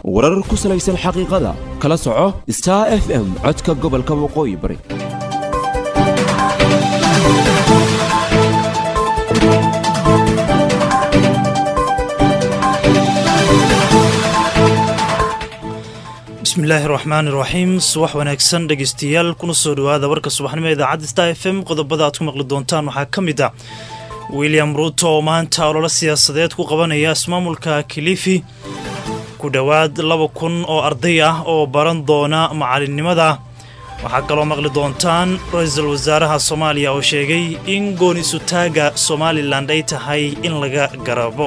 warar ku salaysan xaqiiqada kala soco star f m codka gobolka waqooyi bari bismillaahi raxmaan iraxiim subax wanaagsan dhegeystayaal kuna soo dhowaada warka subaxnimo idaacadda star f m qodobada aad ku maqli doontaan waxaa ka mid ah william ruuto oo maanta ololo siyaasadeed ku qabanaya ismaamulka kilifi ku dhowaad laba kun oo arday ah oo baran doona macalinimada waxaa kaloo maqli doontaan ra-iisul wasaaraha soomaaliya oo sheegay in gooni-sutaaga somalilan ay tahay in laga garabo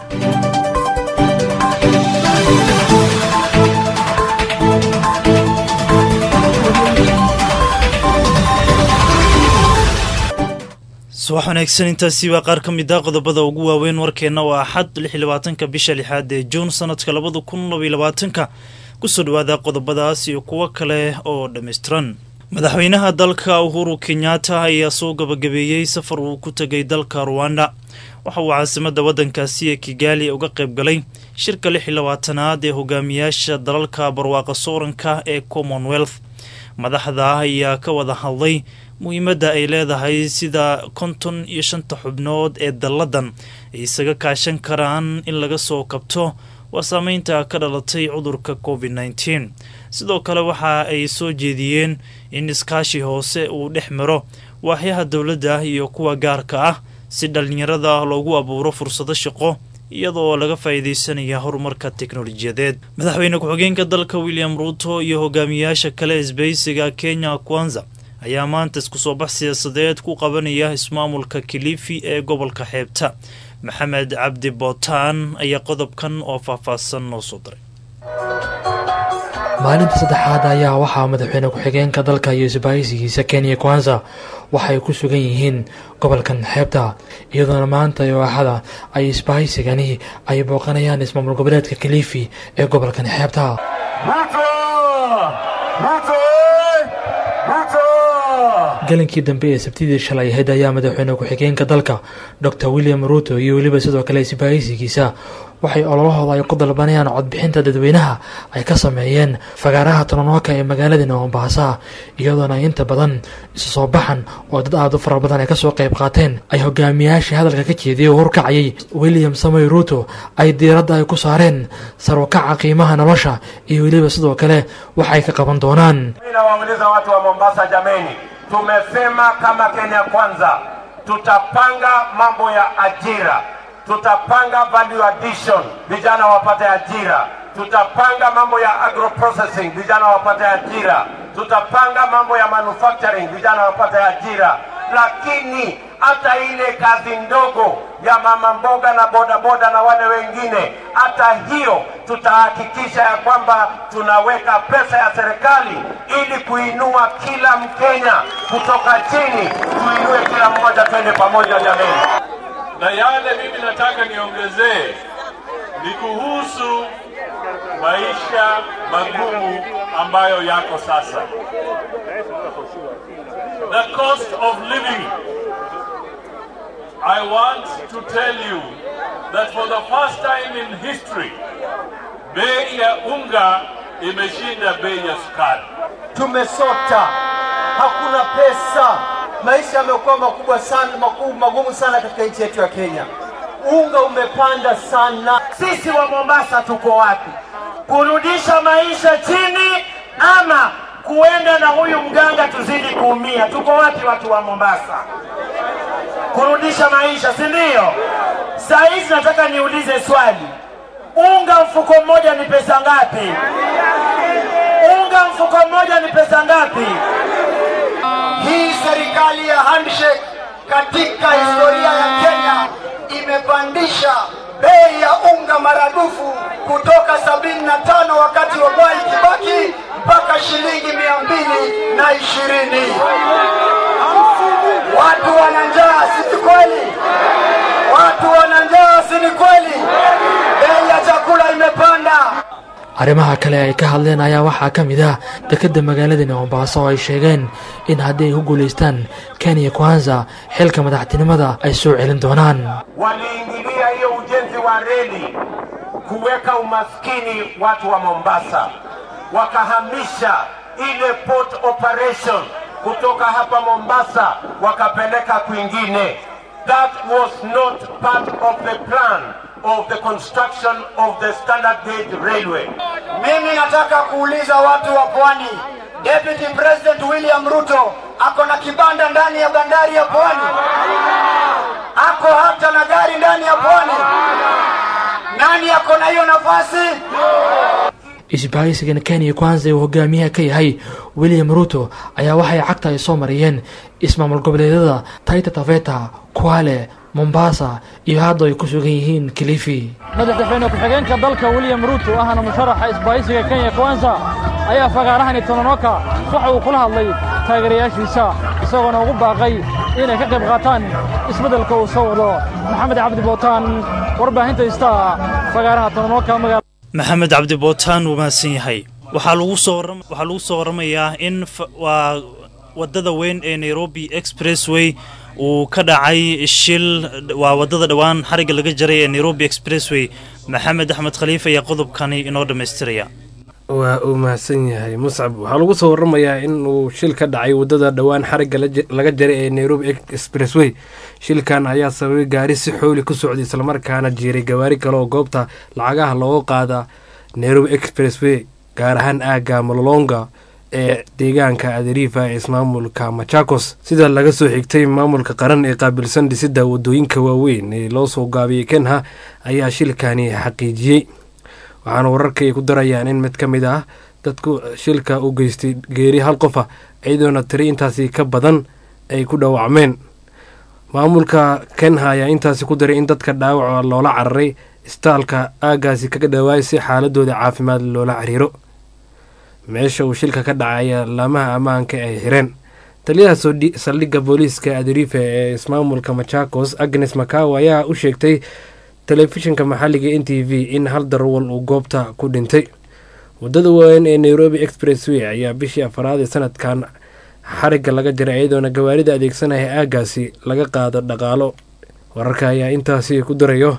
subax wanaagsan intaasi waa qaar ka mid ah qodobada ugu waaweyn warkeenna waa axad lixlabaatanka bisha lixaad ee juun sanadka labada kun labayolabaatanka kusoo dhowaada qodobadaas iyo kuwo kale oo dhammaystiran madaxweynaha dalka uhuru kenyatta ayaa soo gabagabeeyey safar uu ku tegay dalka ruwanda waxa uu caasimadda waddankaasi ee kigaali uga qayb galay shirka lix iyo labaatanaad ee hogaamiyaasha dalalka barwaaqa sooranka ee commonwealth madaxda ayaa ka wada hadlay muhiimadda ay leedahay sida konton iyo shanta xubnood ee dalladan ay isaga kaashan karaan in laga soo kabto waa saameynta ka dhalatay cudurka covid nneteen sidoo kale waxa ay soo jeediyeen in iskaashi hoose uu dhex maro waaxyaha dowladda iyo kuwa gaarka ah si dhallinyarada loogu abuuro fursado shaqo iyadoo laga faa'iidaysanaya horumarka teknolojiyadeed madaxweyne ku-xigeenka dalka william ruuto iyo hogaamiyaasha kale isbaysiga kenya kwanza ayaa maanta isku soo bax siyaasadeed ku qabanaya ismaamulka kilifi ee gobolka xeebta maxamed cabdi bootaan ayaa qodobkan oo faahfaahsan noo soo diray maalinta saddexaad ayaa waxaa madaxweyne ku-xigeenka dalka iyo isbaahisigiisa kenya kwanza waxay ku sugan yihiin gobolkan xeebta iyadoona maanta iyo axada ay isbaahisigani ay booqanayaan ismaamul goboleedka kilifi ee gobolkan xeebta galankii dambe ee sabtidii shalay ahayd ayaa madaxweyne ku-xigeenka dalka dor william ruuto iyo weliba sidoo kale isbaahisigiisa waxay ololahooda ay ku dalbanayaan codbixinta dadweynaha ay ka sameeyeen fagaaraha tononoka ee magaaladani mombasa iyadoona ay inta badan isu soo baxan oo dad aad u fara badan ay kasoo qayb qaateen ay hogaamiyaashii hadalka ka jeediyay oo horkacayay william samoy ruuto ay diiradda ay ku saareen sarwakaca qiimaha nolosha iyo weliba sidoo kale wax ay ka qaban doonaan Tumesema kama Kenya Kwanza tutapanga mambo ya ajira, tutapanga value addition, vijana wapate ajira, tutapanga mambo ya agro processing, vijana wapate ajira, tutapanga mambo ya manufacturing, vijana wapate ajira, lakini hata ile kazi ndogo ya mama mboga na bodaboda na wale wengine, hata hiyo tutahakikisha ya kwamba tunaweka pesa ya serikali ili kuinua kila Mkenya kutoka chini, tuinue kila mmoja, twende pamoja jameni. Na yale mimi nataka niongezee ni kuhusu maisha magumu ambayo yako sasa, the cost of living I want to tell you that for the first time in history, bei ya unga imeshinda bei ya sukari. Tumesota, hakuna pesa, maisha yamekuwa makubwa sana, makubwa, magumu sana katika nchi yetu ya Kenya. Unga umepanda sana. Sisi wa Mombasa tuko wapi? Kurudisha maisha chini ama kuenda na huyu mganga tuzidi kuumia? Tuko wapi watu wa Mombasa? kurudisha maisha, si ndio? Saa hizi nataka niulize swali, unga mfuko mmoja ni pesa ngapi? Unga mfuko mmoja ni pesa ngapi? Hii serikali ya handshake katika historia ya Kenya imepandisha bei ya unga maradufu kutoka sabini na tano wakati wa Mwai Kibaki mpaka shilingi mia mbili na ishirini. Watu wana njaa, si ni kweli? Watu wana njaa, si ni kweli? Bei ya chakula imepanda. arrimaha kale ay ka hadleen ayaa waxaa ka mid ah dekedda magaaladani mombaaso oo ay sheegeen in haddii ay ku guulaystaan kenya kwanza xilka madaxtinimada ay soo celin doonaan waliingilia hiyo ujenzi wa reli kuweka umaskini watu wa Mombasa, wakahamisha ile port operation kutoka hapa Mombasa wakapeleka kwingine. That was not part of the plan of the construction of the standard gauge railway. Mimi nataka kuuliza watu wa Pwani, Deputy President William Ruto ako na kibanda ndani ya bandari ya Pwani, ako hata na gari ndani ya Pwani. Nani ako na hiyo nafasi? isbahaysigan kenya kwanza uu hogaamiyaha ka yahay william ruto ayaa waxay cagta ay soo mariyeen ismaamul goboleedyada taita taveta kwale mombasa iyo hadda ay ku sugan yihiin kilifi madaxweyne ku-xigeenka dalka william ruuto ahna musharaxa isbaahaysiga kenya kwanza ayaa fagaarahani tononoka waxa uu kula hadlay taageerayaashiisa isagoona ugu baaqay inay ka qayb qaataan isbeddelka uu soo wado maxamed cabdi bootaan warbaahinta istaa fagaaraha tononoka magaala maxamed cabdi bootaan wuu mahadsan yahay waxaa lagu soo warram- waxaa lagu soo warramayaa in fa- waa waddada weyn ee nairobi expressway uu ka dhacay shil waa waddada dhowaan xarigga laga jaray ee nairobi expressway maxamed axmed khaliif ayaa qodobkani inoo dhammaystiraya waa uu mahadsan yahay muscab waxaa lagu soo waramayaa in uu shil ka dhacay waddada dhowaan xarigga la j- laga jaray ee nairobi expressway shilkan ayaa sababay gaari si xooli ku socday islamarkaana jiiray gawaari kale oo goobta lacagaha looga qaada nairobi expressway gaar ahaan aagga mololonga ee deegaanka adariifa ee ismaamulka machakos sida laga soo xigtay maamulka qaran ee qaabilsan dhisidda wadooyinka waaweyn ee loo soo gaabiyey kenha ayaa shilkani xaqiijiyey waxaana wararka ay ku darayaan in mid ka mid ah dadku shilka u geystay geeri hal qof ah iyadoona tiri intaasi ka badan ay ku dhaawacmeen maamulka kenha ayaa intaasi ku daray in dadka dhaawaca loola cararay istaalka aagaasi kaga dhawaay si xaaladooda caafimaad loola xiriiro meesha uu shilka ka dhacay ayaa laamaha ammaanka ay xireen taliyaha sodhi- saldhigga booliiska adariifa ee ismaamulka machakos agnes makaw ayaa u sheegtay telefishinka maxalliga n t v in hal darwal uu goobta ku dhintay waddada weyn ee nairobi expressway ayaa bishii afaraad ee sanadkan xarigga laga jaray iyadoona gawaarida adeegsanaya aagaasi laga qaado dhaqaalo wararka ayaa intaasi ku darayo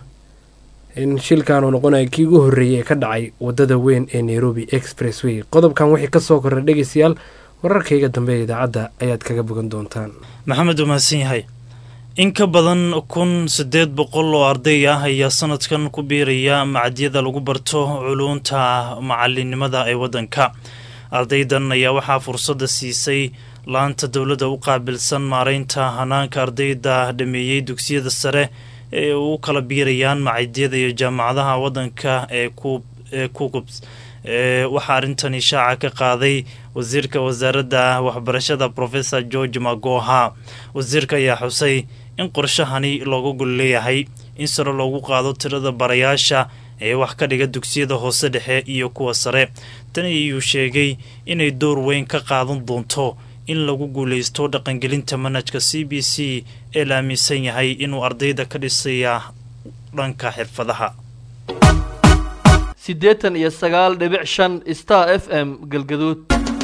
in shilkan uu noqonayo kii ugu horreeyay ee ka dhacay waddada weyn ee nairobi expressway qodobkan wixii ka soo korray dhegeystayaal wararkayga dambe ee idaacadda ayaad kaga bogan doontaan maxamed wuu mahadsan yahay in ka badan kun siddeed boqol oo arday ah ayaa sanadkan ku biiraya macadyada lagu barto culuunta macalinimada ee waddanka ardaydan ayaa waxaa fursadda siisay laanta dowladda u qaabilsan maareynta hanaanka ardayda dhameeyey dugsiyada sare ee u kala biirayaan macadyada iyo jaamacadaha waddanka ee ku ee kugubs ee waxaa arrintani shaaca ka qaaday wasiirka wasaaradda waxbarashada professor george magoha wasiirka ayaa xusay in qorshahani looga gol leeyahay in sare loogu qaado tirada barayaasha ee wax ka dhiga dugsiyada hoose dhexe iyo kuwa sare tani ayuu sheegay inay door weyn ka qaadan doonto in lagu guuleysto dhaqangelinta manhajka c b c ee la aaminsan yahay inuu ardayda ka dhisaya dhanka xirfadaha siddeetan iyo sagaal dhibic shan star f m galgaduud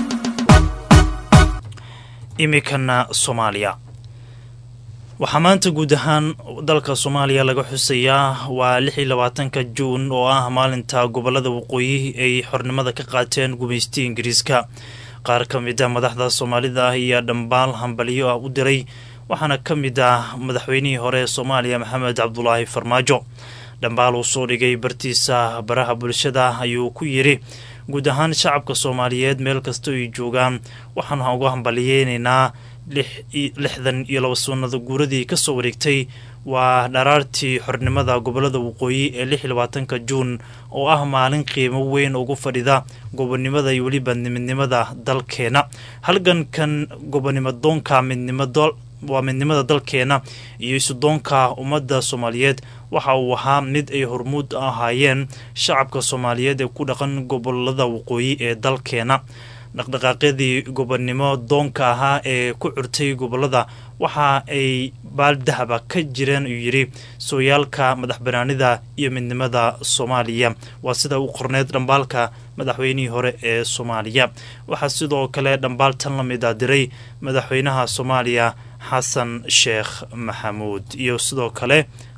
imikana soomaaliya waxaa maanta guud ahaan dalka soomaaliya laga xusayaa waa lix iyo labaatanka juun oo ah maalinta gobolada waqooyi ay xornimada ka qaateen gumaystii ingiriiska qaar ka mid a madaxda soomaalida ah ayaa dhambaal hambaliyo ah u diray waxaana ka mid ah madaxweynihii hore ee soomaaliya maxamed cabdulaahi farmaajo dhambaal uu soo dhigay bartiisa baraha bulshada ayuu ku yidhi guud ahaan shacabka soomaaliyeed meel kasta ay joogaan waxaan uga hambaliyeynaynaa lixdan iyo laba sunnada guuradii ka soo wareegtay waa dharaartii xornimada gobolada waqooyi ee lix iyo labaatanka juun oo ah maalin qiimo weyn ugu fadhida gobonimada iyo weliba midnimada dalkeena halgankan gobonimadoonka midnimado waa midnimada dalkeena iyo isudoonka ummadda soomaaliyeed waxa uu ahaa mid ay hormuud ahaayeen shacabka soomaaliyeed ee ku dhaqan gobolada waqooyi ee dalkeena dhaqdhaqaaqyadii gobonnimo doonka ahaa ee ku curtay gobolada waxa ay baaldahaba ka jireen uu yidhi sooyaalka madax banaanida iyo midnimada soomaaliya waa sida u qorneyd dhambaalka madaxweynihii hore ee soomaaliya waxaa sidoo kale dhambaal tan la mid a diray madaxweynaha soomaaliya xasan sheekh maxamuud iyo sidoo kale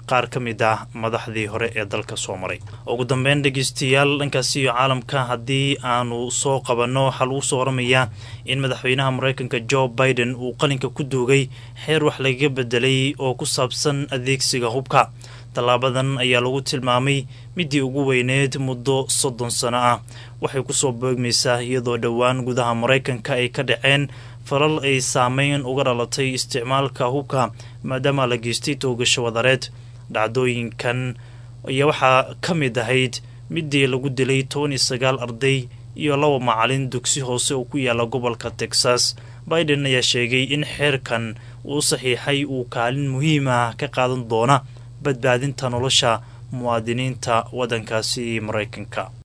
qaar ka mid ah madaxdii hore ee dalka soo maray ugu dambeyn dhegeystayaal dhankaasi iyo caalamka haddii aanu soo qabanno waxaa lagu soo waramayaa in madaxweynaha mareykanka jo biden uu qalinka ku duugay xeer wax lagaga bedelay oo ku saabsan adeegsiga hubka tallaabadan ayaa lagu tilmaamay midii ugu weyneed muddo soddon sano ah waxay kusoo boogmaysaa iyadoo dhowaan gudaha maraykanka ay ka dhaceen falal ay saameyn uga dhalatay isticmaalka hubka maadaama la geystay toogasho wadareed dhacdooyinkan ayaa waxaa ka mid ahayd midii lagu dilay toban iyo sagaal arday iyo laba macalin dugsi hoose oo ku yaala gobolka texas biden ayaa sheegay in xeerkan uu saxiixay uu kaalin muhiim ah ka qaadan doona badbaadinta nolosha muwaadiniinta waddankaasi maraykanka